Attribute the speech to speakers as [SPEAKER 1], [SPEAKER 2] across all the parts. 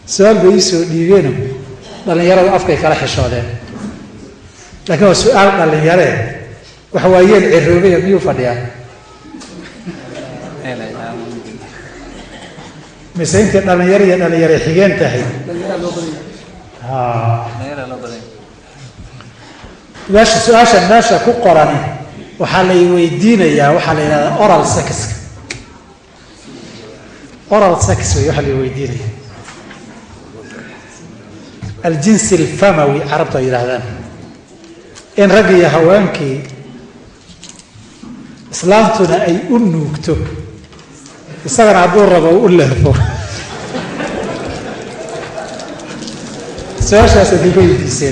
[SPEAKER 1] su-aal bay ii soo dhiibeeno dhallinyaradu afkay kala xishoodeen laakiin waa su-aal dhallinyaree waxa waayeen ciroobaya miyuu fadhiyaa mise intay dhallinyaro iyo dhallinyare xigeen tahay meesha su-aasha meesha ku qorani waxaa lay weydiinayaa waxaa la yidhahdaa oral sexka oral sex wey waxaa lay weydiinaya aljinsi alfamawi carabtu ay yidhahdaan in rag iyo haweenkii islaamtuna ay u nuugto isagana hadduu rabo u leefo su-aashaas aday ka weydiiseen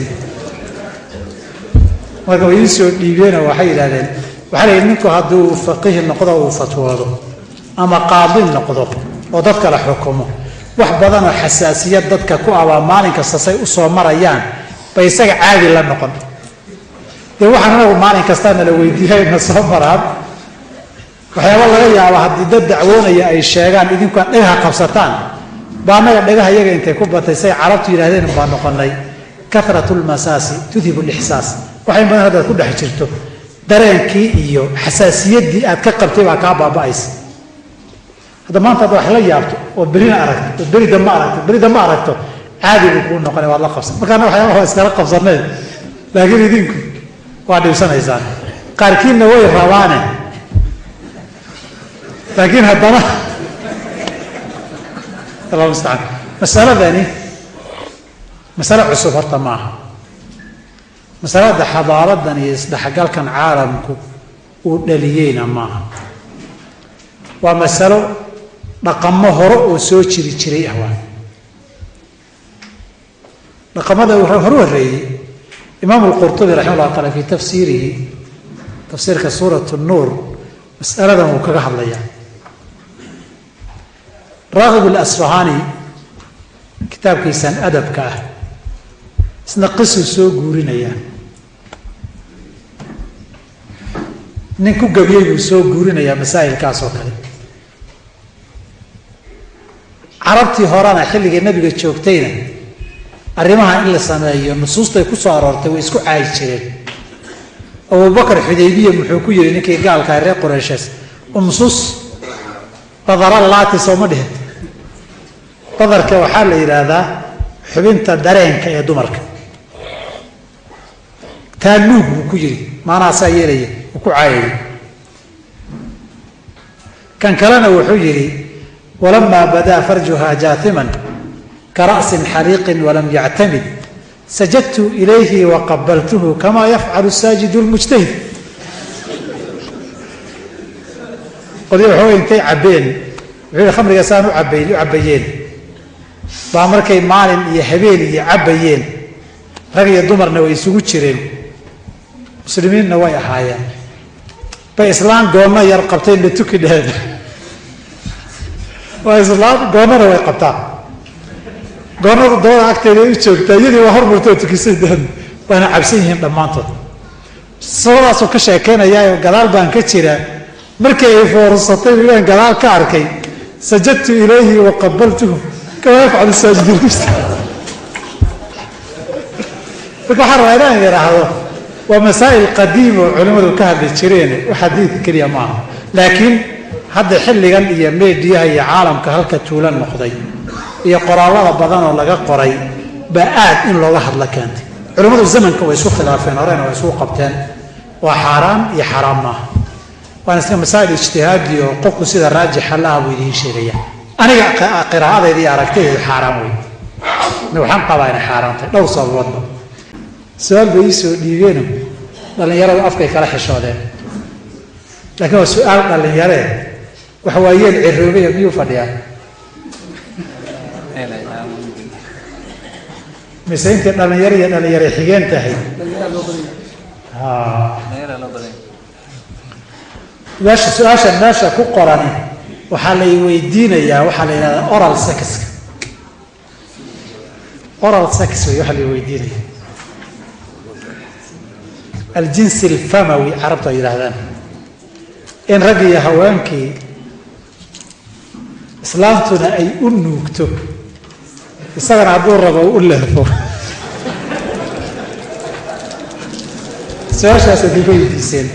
[SPEAKER 1] marka way ii soo dhiibeenoo waxay yidhahdeen waxaa la yidhi ninku hadduu faqihi noqdo uu fatwoodo ama qaadi noqdo oo dadka la xukumo wax badanoo xasaasiyad dadka ku abaa maalin kasta say u soo marayaan bay isaga caadi la noqon dee waxaan anagu maalin kastaa nala weydiiyayna soo maraan waxyaaba laga yaaba haddii dad dacwoonaya ay sheegaan idinku aad dhagaha qabsataan ba annaga dhagaha iyaga intay ku batay say carabtu yidhahdeen baa noqonay karat lmasaasi tudhib lixsaas waxay badan haddaad ku dhex jirto dareenkii iyo xasaasiyaddii aad ka qabtay baa kaa baaba'aysa hadda maanta hadda wax la yaabto oo berina aragto oo beri damba aragto beri damba aragto caadi buu kuu noqonay waad la qabsan markaana waxyaabaha iskala qabsaneen laakiin idinku waa dhibsanaysaan qaarkiinna way rabaane laakiin haddana allah mustacaan masaladani masale cusub horta maaha masalada xadaaradan iyo isdhexgalkan caalamku uu dhaliyeyna maaha waa masalo dhaqamo hore oo soo jiri jiray ah waa dhaqamada hore horreeyey imaam lqurtubi raxima llah taala fi tafsiirihi tafsiirka suurat nuur masaladan wuu kaga hadlayaa raakib alasfahani kitaabkiisan adabka ah isna qisuu soo guurinayaa nin ku gabiyey buu soo guurinayaa masaa'ilkaas oo kale carabtii horena xilligii nabiga joogtayna arrimaha in la sameeyo nusuustay ku soo aroortay way isku caayi jireen abubakar xudaybiya muxuu ku yidhi ninkii gaalkaa reer qureyshees umsus badara laati sooma dhihin badarka waxaa la yidhaahdaa xubinta dareenka ee dumarka taaluug buu ku yidhi maanaasaa yeelaya uu ku caayayay kan kalena wuxuu yidhi walamaa badaa farjuha jaatiman kara'sin xariiqin walam yactamid sajadtu ilayhi waqabaltuhu kamaa yafcalu saajidu lmujtahid qodi waxooga intay cabbeen wuxuu yihi khamriga saan u cabay u cabbayeen baa markay maalin iyo habeen iyo cabbayeen rag iyo dumarna way isugu jireen muslimiinna way ahaayeen bay islaan goonna yar qabteen la tuki dheeda waa islaan goonnana way qabtaa goonnada dabada agteeda u joogtaa iyadii waa hormartoo tukisay deen waana cabsan yihiin dhammaantood sabadaasuu ka sheekeynayaa gadaal baan ka jiraa markii ay foorsatay wilaan gadaal ka arkay sajadtu ilayhi wa qabaltuhu kamaa yafcalu saajiduunista marka waxaan rabaa inaan idhaahdo waa masaa'il qadiim oo culimmadu ka hadli jireen wax xadiidka keliya maaha laakiin hadda xilligan iyo meediyaha iyo caalamka halka tuulan noqday iyo qoraallada badan oo laga qoray baa aad in looga hadla keentay culimmadu zamanka way isku khilaafeen horena way isku qabteen waa xaaraan iyo xaaraam maaha waana iska masaa'il ijtihaadi oo qofku sida raajixa laha buu idiin sheegaya aniga qiraa'adayda iyo aragtidaydu xaaraan wey waxaan qabaa inay xaaraan tahay dhowr sababoodba su-aal bay ii soo dhiibeeno dhallinyaradu afkay kala xishoodeen laakiin waa su-aal dhallinyaree waxa waayeen ciroobaya miyuu fadhiyaa mise intay dhallinyaro iyo dhallinyare xigeen tahay meesha su-aasha meesha ku qorani waxaa lay weydiinayaa waxaa la yidhahdaa oral sexka oral sex wey waxaa lay weydiinaya aljinsi alfamawi carabtu ay yidhahdaan in rag iyo haweenkii islaamtuna ay u nuugto isagana hadduu rabo u leefo su-aashaasay diga weydiiseen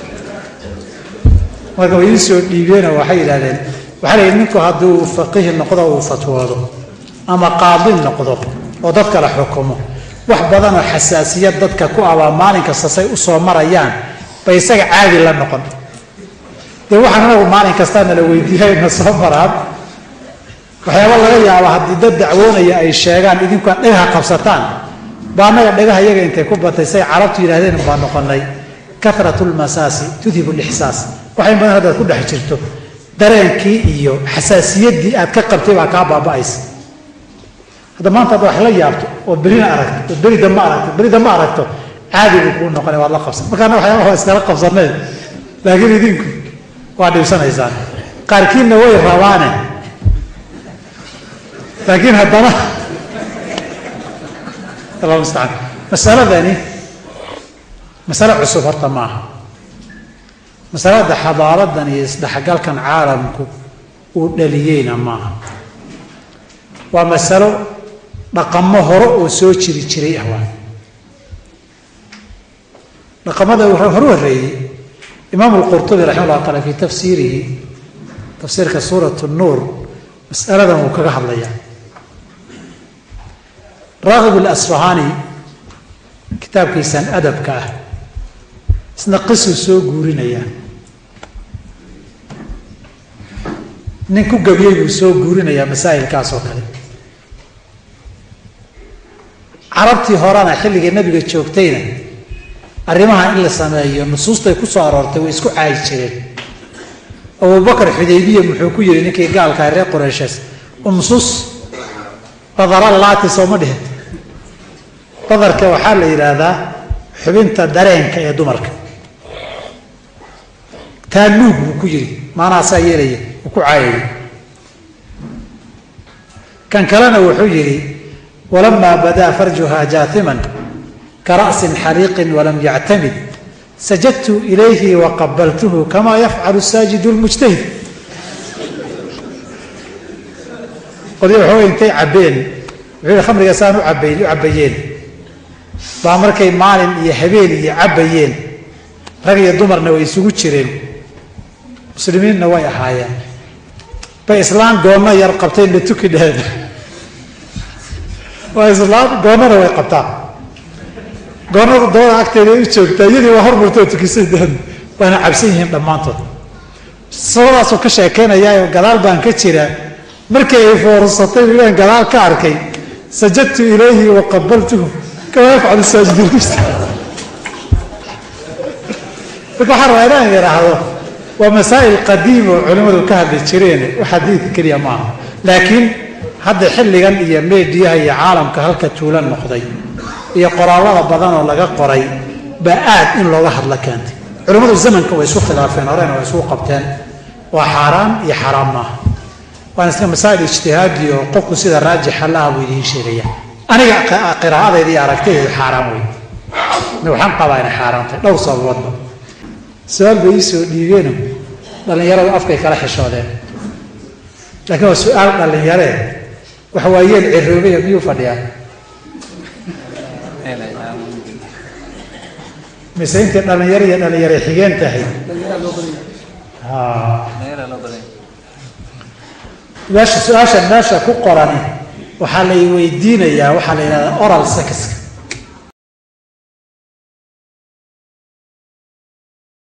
[SPEAKER 1] marka way ii soo dhiibeenoo waxay yidhahdeen waxaa la yidhi ninku hadduu faqihi noqdo uu fatwoodo ama qaadi noqdo oo dadka la xukumo wax badanoo xasaasiyad dadka ku abaa maalin kasta say u soo marayaan bay isaga caadi la noqon dee waxaan anagu maalin kastaa nala weydiiyayna soo maraan waxyaaba laga yaaba haddii dad dacwoonaya ay sheegaan idinkuaa dhagaha qabsataan ba annaga dhagaha iyaga intay ku batay say carabtu yidhahdeen baa noqonay karatu lmasaasi tudhibu lixsaas waxay badan haddaad ku dhex jirto dareenkii iyo xasaasiyaddii aad ka qabtay baa kaa baaba'aysa hadda maanta hadda wax la yaabto oo berina aragto oo beri dambe aragto beri dambe aragto caadi buu kuu noqonay waad la qabsan markaana waxyaabaha waa iskala qabsaneen laakiin idinku waa dhibsanaysaan qaarkiinna way rabaane laakiin haddana allah mustacaan masaladani masale cusub horta maaha masalada xadaaradan iyo isdhexgalkan caalamku uu dhaliyeyna maaha waa masalo dhaqamo hore oo soo jiri jiray ah waa dhaqamada horu horreeyey imaamu lqurtubi raxima llah taala fii tafsiirihi tafsiirka suurat nuur masaladan wuu kaga hadlaya raakib alasfahani kitaabkiisan adabka ah isna qisuu soo guurinaya nin ku gabiyey buu soo guurinayaa masaa'ilkaas oo kale carabtii horena xilligii nabiga joogtayna arrimaha in la sameeyo nusuustay ku soo aroortay way isku caayi jireen abubakar xudaybiya muxuu ku yidhi ninkii gaalkaa reer qureyshees umsus badara laati sooma dhihin badarka waxaa la yidhaahdaa xubinta dareenka ee dumarka taanuug buu ku yidhi maanaasaa yeelaya uu ku caayayay kan kalena wuxuu yidhi walamaa badaa farjuha jaatiman kara'sin xariiqin walam yactamid sajadtu ilayhi waqabaltuhu kamaa yafcalu saajidu lmujtahid qolyo waxooga intay cabbeen wuxuu yihi khamriga saan u cabay u cabbayeen baa markay maalin iyo habeen iyo cabbayeen rag iyo dumarna way isugu jireen muslimiinna way ahaayeen bay islaan goonno yar qabteen la tuki dheheen waa islaan goonnana way qabtaan goonnada dabada agteeda u joogtaa iyadii waa hormartoo tukisay deen waana cabsan yihiin dhammaantood sabadaasuu ka sheekaynayaa gadaal baan ka jira markii ay foorsatay baan gadaal ka arkay sajadtu ilayhi wa qabaltuhu kama yafcalu saajidulmujta marka waxaan rabaa inaan idhaahdo waa masaa'il qadiim oo culimmadu ka hadli jireen wax xadiidka keliya maaha laakiin hadda xilligan iyo meediyaha iyo caalamka halka tuulan noqday iyo qoraallada badan oo laga qoray baa aad in looga hadla keentay culimmadu zamanka way isu khilaafeen horena way isugu qabteen waa xaaraan iyo xaraam maaha waana iska masaa'il ijtihaadi oo qofku sida raajixa la ah buu idiin sheegaya aniga qiraa'adayda iyo aragtidaydu xaaraan wey waxaan qabaa inay xaaraan tahay dhowr sababoodba su-aal bay ii soo dhiibeeno dhallinyaradu afkay kala xishoodeen laakiin waa su-aal dhallinyaree waxa waa yeel ciroobaya miyuu fadhiyaa mise intay dhallinyaro iyo dhallinyare xigeen tahay meesha su-aasha meesha ku qorani waxaa lay weydiinayaa waxaa la yidhahdaa oral sexka